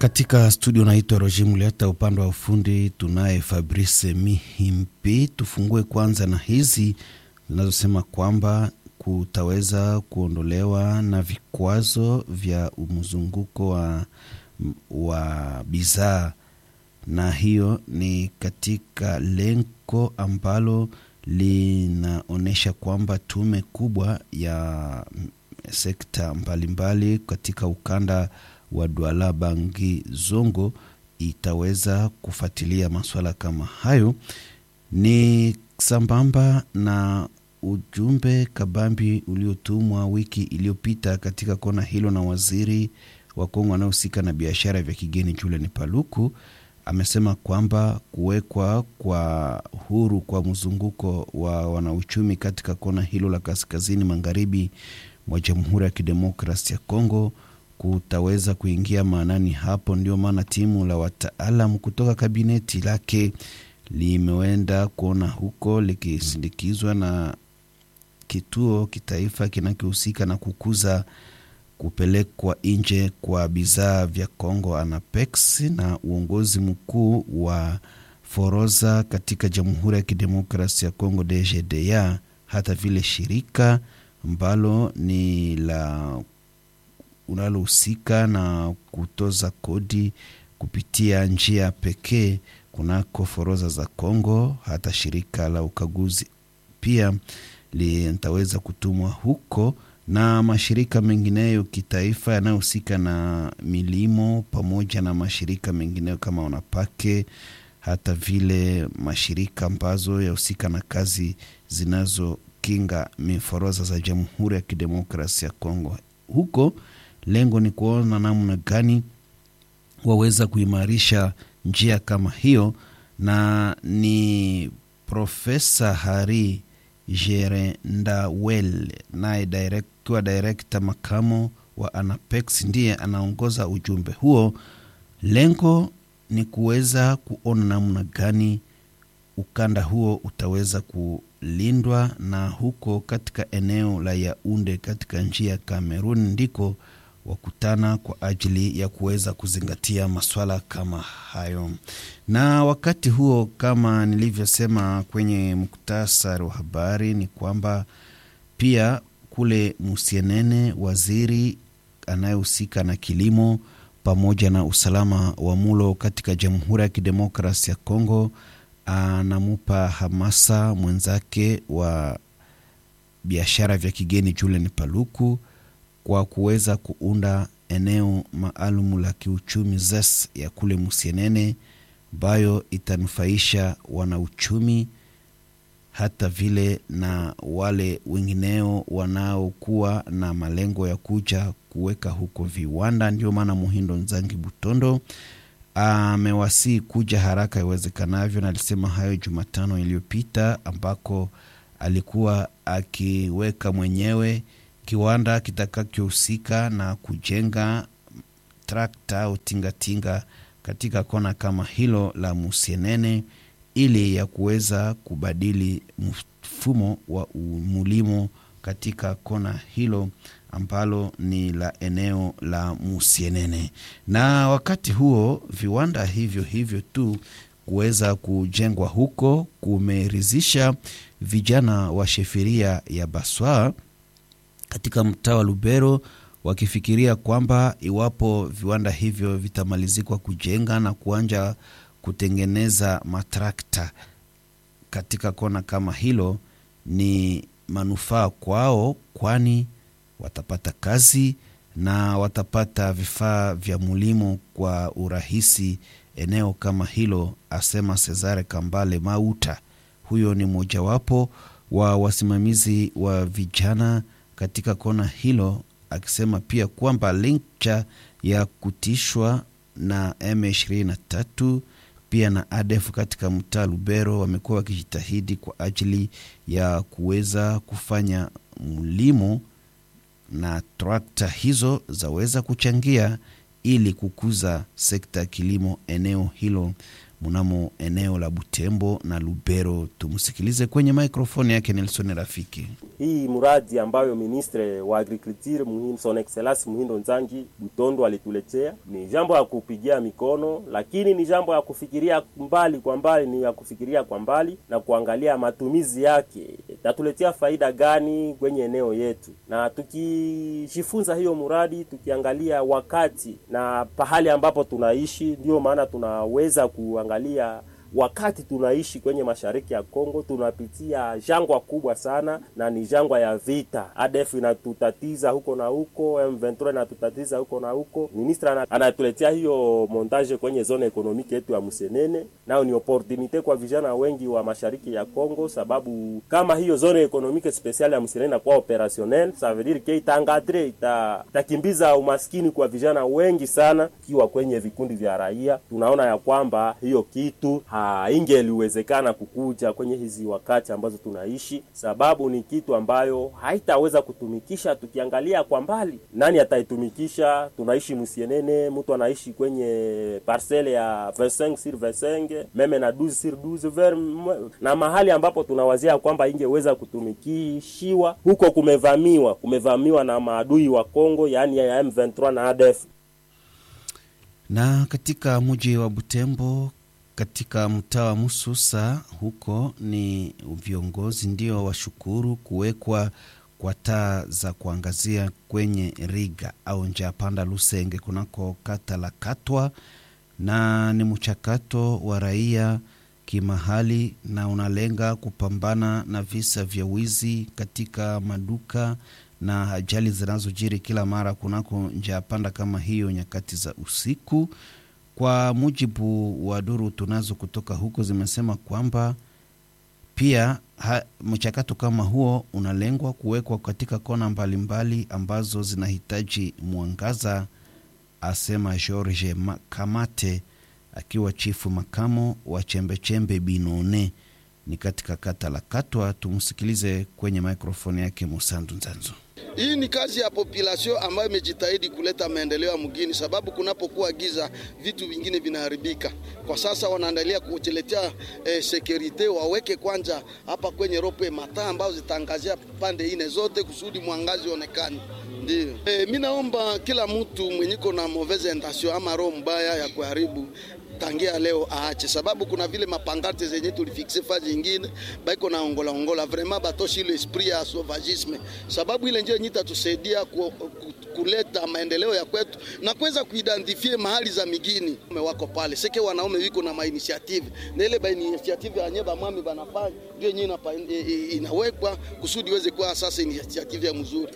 Katika studio naitwa Roger Muleta, upande wa ufundi tunaye Fabrice Mihimpi. Tufungue kwanza na hizi zinazosema kwamba kutaweza kuondolewa na vikwazo vya mzunguko wa, wa bidhaa, na hiyo ni katika lengo ambalo linaonyesha kwamba tume kubwa ya sekta mbalimbali mbali katika ukanda wa Douala Bangi Zongo itaweza kufuatilia masuala kama hayo. Ni sambamba na ujumbe kabambi uliotumwa wiki iliyopita katika kona hilo na waziri wa Kongo anayehusika na biashara vya kigeni Julian Paluku amesema kwamba kuwekwa kwa huru kwa mzunguko wa wanauchumi katika kona hilo la kaskazini magharibi mwa Jamhuri ya Kidemokrasi ya Kongo kutaweza kuingia maanani hapo. Ndio maana timu la wataalam kutoka kabineti lake limeenda kuona huko likisindikizwa na kituo kitaifa kinachohusika na kukuza kupelekwa nje kwa bidhaa vya Kongo Anapex na uongozi mkuu wa Foroza katika Jamhuri ya Kidemokrasia ya Kongo DGDA, hata vile shirika ambalo ni la unalohusika na kutoza kodi kupitia njia pekee kunako foroza za Kongo. Hata shirika la ukaguzi pia litaweza kutumwa huko na mashirika mengineyo kitaifa yanayohusika na milimo pamoja na mashirika mengineyo kama Wanapake, hata vile mashirika ambazo yahusika na kazi zinazokinga miforoza za Jamhuri ya Kidemokrasia ya Kongo. Huko lengo ni kuona namna gani waweza kuimarisha njia kama hiyo, na ni Profesa Hari Jerendawel naye kiwa direkta makamo wa Anapex ndiye anaongoza ujumbe huo. Lengo ni kuweza kuona namna gani ukanda huo utaweza kulindwa, na huko katika eneo la Yaunde katika njia ya Kamerun ndiko wakutana kwa ajili ya kuweza kuzingatia maswala kama hayo. Na wakati huo, kama nilivyosema kwenye muktasari wa habari, ni kwamba pia kule Musienene, waziri anayehusika na kilimo pamoja na usalama wa mulo katika Jamhuri ya Kidemokrasi ya Kongo anamupa hamasa mwenzake wa biashara vya kigeni Julian Paluku kwa kuweza kuunda eneo maalum la kiuchumi ZES ya kule Musienene ambayo itanufaisha wanauchumi hata vile na wale wengineo wanaokuwa na malengo ya kuja kuweka huko viwanda. Ndio maana Muhindo Nzangi Butondo amewasii kuja haraka iwezekanavyo, na alisema hayo Jumatano iliyopita ambako alikuwa akiweka mwenyewe kiwanda kitakachohusika na kujenga trakta au tingatinga katika kona kama hilo la Musienene ili ya kuweza kubadili mfumo wa mulimo katika kona hilo ambalo ni la eneo la Musienene. Na wakati huo viwanda hivyo hivyo tu kuweza kujengwa huko kumeridhisha vijana wa sheferia ya Baswa katika mtaa wa Lubero wakifikiria kwamba iwapo viwanda hivyo vitamalizikwa kujenga na kuanja kutengeneza matrakta katika kona kama hilo, ni manufaa kwao, kwani watapata kazi na watapata vifaa vya mulimo kwa urahisi eneo kama hilo, asema Cesare Kambale Mauta. Huyo ni mojawapo wa wasimamizi wa vijana katika kona hilo, akisema pia kwamba licha ya kutishwa na M23 pia na ADF katika mtaa Lubero wamekuwa wakijitahidi kwa ajili ya kuweza kufanya mlimo na trakta hizo zaweza kuchangia ili kukuza sekta ya kilimo eneo hilo mnamo eneo la Butembo na Lubero. Tumsikilize kwenye maikrofoni yake Nelson Rafiki. Hii mradi ambayo ministre wa agriculture Muhindo, son excellence Muhindo Nzangi Butondo alituletea ni jambo ya kupigia mikono, lakini ni jambo ya kufikiria mbali kwa mbali, ni ya kufikiria kwa mbali na kuangalia matumizi yake tatuletea faida gani kwenye eneo yetu, na tukijifunza hiyo mradi, tukiangalia wakati na pahali ambapo tunaishi, ndiyo maana tunaweza kuangalia wakati tunaishi kwenye mashariki ya Kongo tunapitia jangwa kubwa sana, na ni jangwa ya vita. ADF inatutatiza huko na huko, M23 inatutatiza huko na huko. Ministra anatuletea hiyo montage kwenye zone ekonomiki yetu ya Musenene, nayo ni opportunite kwa vijana wengi wa mashariki ya Kongo, sababu kama hiyo zone ekonomiki special ya Musenene inakuwa opérationnel, ça veut dire que itaangadre ita, itakimbiza umaskini kwa vijana wengi sana, kiwa kwenye vikundi vya raia. Tunaona ya kwamba hiyo kitu haingeliwezekana kukuja kwenye hizi wakati ambazo tunaishi, sababu ni kitu ambayo haitaweza kutumikisha. Tukiangalia kwa mbali, nani ataitumikisha? Tunaishi Musienene, mtu anaishi kwenye parcele ya 25 sur 25 meme na 12 sur 12 ver, na mahali ambapo tunawazia kwamba ingeweza kutumikishiwa huko, kumevamiwa kumevamiwa na maadui wa Kongo, yaani ya M23 na ADF. Na katika mji wa Butembo katika mtaa wa Mususa huko ni viongozi ndio washukuru kuwekwa kwa taa za kuangazia kwenye riga au njia panda Lusenge kunako kata la Katwa, na ni mchakato wa raia kimahali na unalenga kupambana na visa vya wizi katika maduka na ajali zinazojiri kila mara kunako njia panda kama hiyo nyakati za usiku. Kwa mujibu wa duru tunazo kutoka huko, zimesema kwamba pia mchakato kama huo unalengwa kuwekwa katika kona mbalimbali mbali ambazo zinahitaji mwangaza, asema George Kamate akiwa chifu makamo wa chembechembe Binone ni katika kata la Katwa. Tumsikilize kwenye mikrofoni yake Musandu Nzanzo. Hii ni kazi ya population ambayo imejitahidi kuleta maendeleo ya mgini, sababu kunapokuwa giza vitu vingine vinaharibika. Kwa sasa wanaendelea kujiletea eh, sekurite, waweke kwanza hapa kwenye rope mataa ambazo zitaangazia pande ine zote kusudi mwangazi onekane. Ndio eh, mi naomba kila mtu mwenyiko na mauvaise intention ama roho mbaya ya kuharibu tangia leo aache, sababu kuna vile mapangarte zenye tulifikse fazi ingine baiko na ongola ongola, vraiment batoshi ile esprit ya sauvagisme, sababu ile njia nyita tusaidia ku, ku, kuleta maendeleo ya kwetu na kuweza kuidentifie mahali za migini wako pale seke wanaume wiko na mainitiative na ile bainitiative yanye bamwami banafanya ndio yenyewe inawekwa kusudi iweze kuwa sasa initiative ya mzuri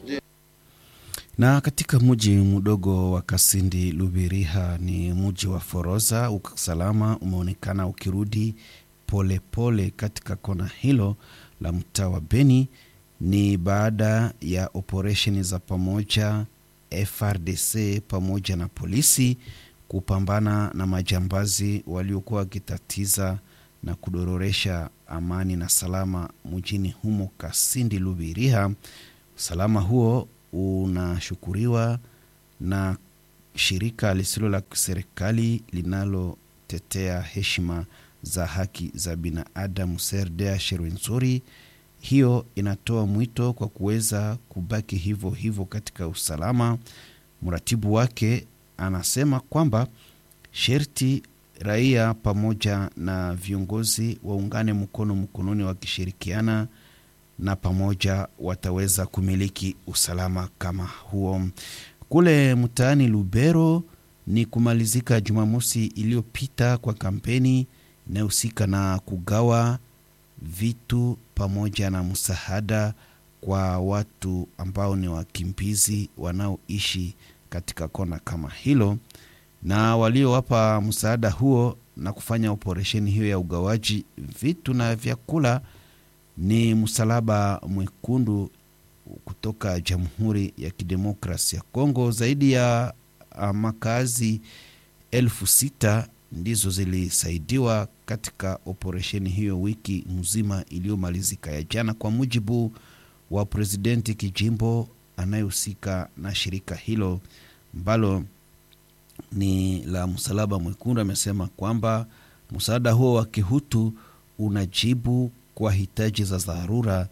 na katika mji mdogo wa Kasindi Lubiriha ni mji wa Foroza, usalama umeonekana ukirudi polepole pole katika kona hilo la mtaa wa Beni. Ni baada ya operesheni za pamoja FRDC pamoja na polisi kupambana na majambazi waliokuwa wakitatiza na kudororesha amani na salama mjini humo Kasindi Lubiriha. Usalama huo unashukuriwa na shirika lisilo la serikali linalotetea heshima za haki za binadamu Serdea Sherwenzori. Hiyo inatoa mwito kwa kuweza kubaki hivyo hivyo katika usalama. Mratibu wake anasema kwamba sherti raia pamoja na viongozi waungane mkono mkononi wakishirikiana na pamoja wataweza kumiliki usalama kama huo. Kule mtaani Lubero ni kumalizika Jumamosi iliyopita kwa kampeni inayohusika na kugawa vitu pamoja na msaada kwa watu ambao ni wakimbizi wanaoishi katika kona kama hilo, na waliowapa msaada huo na kufanya operesheni hiyo ya ugawaji vitu na vyakula ni Msalaba Mwekundu kutoka Jamhuri ya Kidemokrasi ya Kongo. Zaidi ya makazi elfu sita ndizo zilisaidiwa katika operesheni hiyo wiki mzima iliyomalizika ya jana, kwa mujibu wa presidenti kijimbo anayehusika na shirika hilo ambalo ni la Msalaba Mwekundu. Amesema kwamba Msaada huo wa kihutu unajibu kwa hitaji za dharura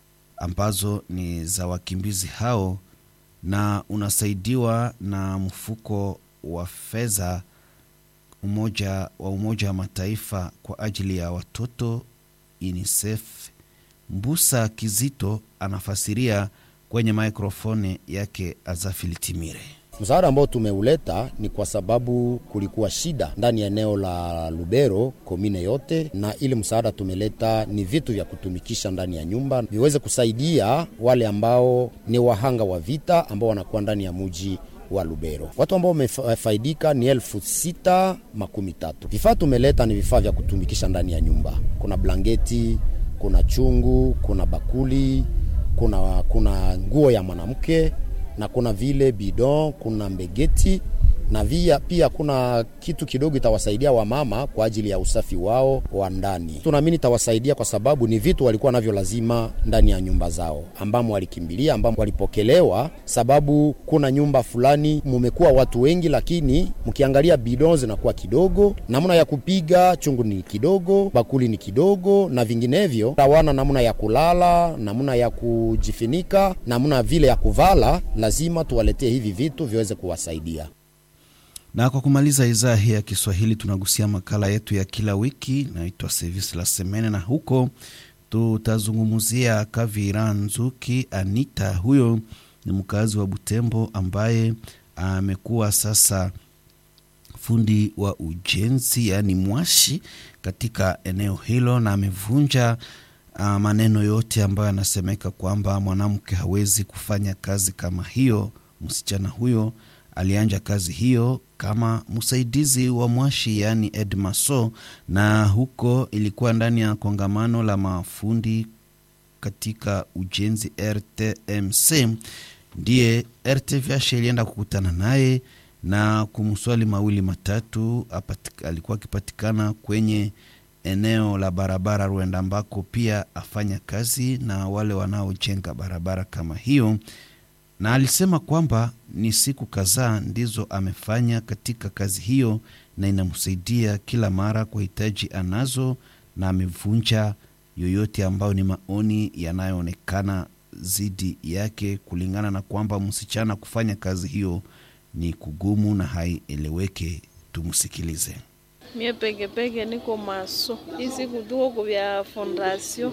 ambazo ni za wakimbizi hao na unasaidiwa na mfuko wa fedha umoja wa Umoja wa Mataifa kwa ajili ya watoto UNICEF. Mbusa Kizito anafasiria kwenye mikrofoni yake Azafili Timire. Msaada ambao tumeuleta ni kwa sababu kulikuwa shida ndani ya eneo la Lubero komine yote, na ili msaada tumeleta ni vitu vya kutumikisha ndani ya nyumba viweze kusaidia wale ambao ni wahanga wa vita ambao wanakuwa ndani ya muji wa Lubero. Watu ambao wamefaidika ni elfu sita makumi tatu. Vifaa tumeleta ni vifaa vya kutumikisha ndani ya nyumba, kuna blanketi, kuna chungu, kuna bakuli, kuna, kuna nguo ya mwanamke na kuna vile bidon, kuna mbegeti na via, pia kuna kitu kidogo itawasaidia wamama kwa ajili ya usafi wao wa ndani. Tunaamini itawasaidia kwa sababu ni vitu walikuwa navyo lazima ndani ya nyumba zao, ambamo walikimbilia, ambamo walipokelewa, sababu kuna nyumba fulani mumekuwa watu wengi, lakini mkiangalia bidon zinakuwa kidogo, namna ya kupiga chungu ni kidogo, bakuli ni kidogo na vinginevyo, hawana namna ya kulala, namna ya kujifinika, namna vile ya kuvala. Lazima tuwaletee hivi vitu viweze kuwasaidia. Na kwa kumaliza idhaa hii ya Kiswahili, tunagusia makala yetu ya kila wiki inaitwa Service la Semene, na huko tutazungumzia Kavira Nzuki Anita. Huyo ni mkazi wa Butembo ambaye amekuwa sasa fundi wa ujenzi, yaani mwashi katika eneo hilo, na amevunja uh, maneno yote ambayo anasemeka kwamba mwanamke hawezi kufanya kazi kama hiyo. Msichana huyo alianja kazi hiyo kama msaidizi wa mwashi yaani Edmaso, na huko ilikuwa ndani ya kongamano la mafundi katika ujenzi RTMC. Ndiye RTVH ilienda kukutana naye na kumswali mawili matatu. Apatik, alikuwa akipatikana kwenye eneo la barabara Rwenda ambako pia afanya kazi na wale wanaojenga barabara kama hiyo na alisema kwamba ni siku kadhaa ndizo amefanya katika kazi hiyo na inamsaidia kila mara kwa hitaji anazo, na amevunja yoyote ambayo ni maoni yanayoonekana dhidi yake, kulingana na kwamba msichana kufanya kazi hiyo ni kugumu na haieleweke. Tumsikilize. Mie pekepeke niko maso hii siku tuko kuvya fondasio.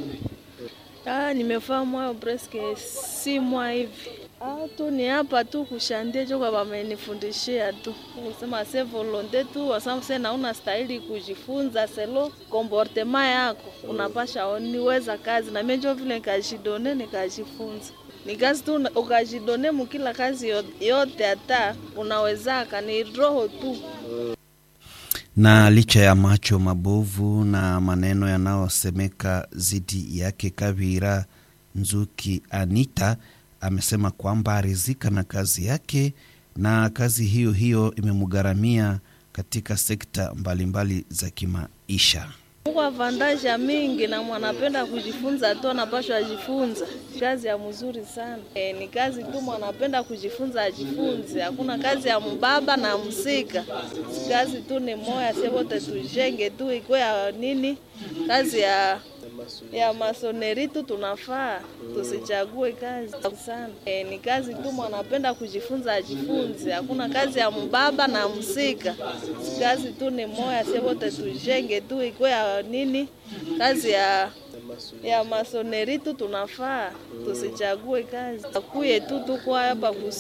Ah, nimefaa mwayo preske si mwa hivi Ah, tu ni hapa tu kushandie chokwa wamenifundishia tu kusema se volonte tu wasamse nauna stahili kujifunza selo komportema yako unapasha niweza kazi na mimi vile nikajidone nikajifunza ni kazi tu ukajidone mukila kazi yote hata unawezaka ni roho tu na licha ya macho mabovu na maneno yanayosemeka dhidi yake Kavira Nzuki Anita amesema kwamba arizika na kazi yake na kazi hiyo hiyo imemgharamia katika sekta mbalimbali mbali za kimaisha. Huko avantaja mingi na mwanapenda kujifunza tu anapashwa ajifunza. Kazi ya mzuri sana. E, ni kazi tu mwanapenda kujifunza ajifunze. Hakuna kazi ya mbaba na msika. Kazi tu ni moya, sie wote tujenge tu ikuwe ya nini? Kazi ya ya masoneri tu tunafaa tusichague kazi sana. E, ni kazi tu mwanapenda kujifunza ajifunze. Hakuna kazi ya mbaba na msika. Kazi tu ni moya, sie wote tujenge tu ikuwe ya nini? Kazi ya ya masoneri tu tunafaa tusichague kazi. Akuye tu tuko hapa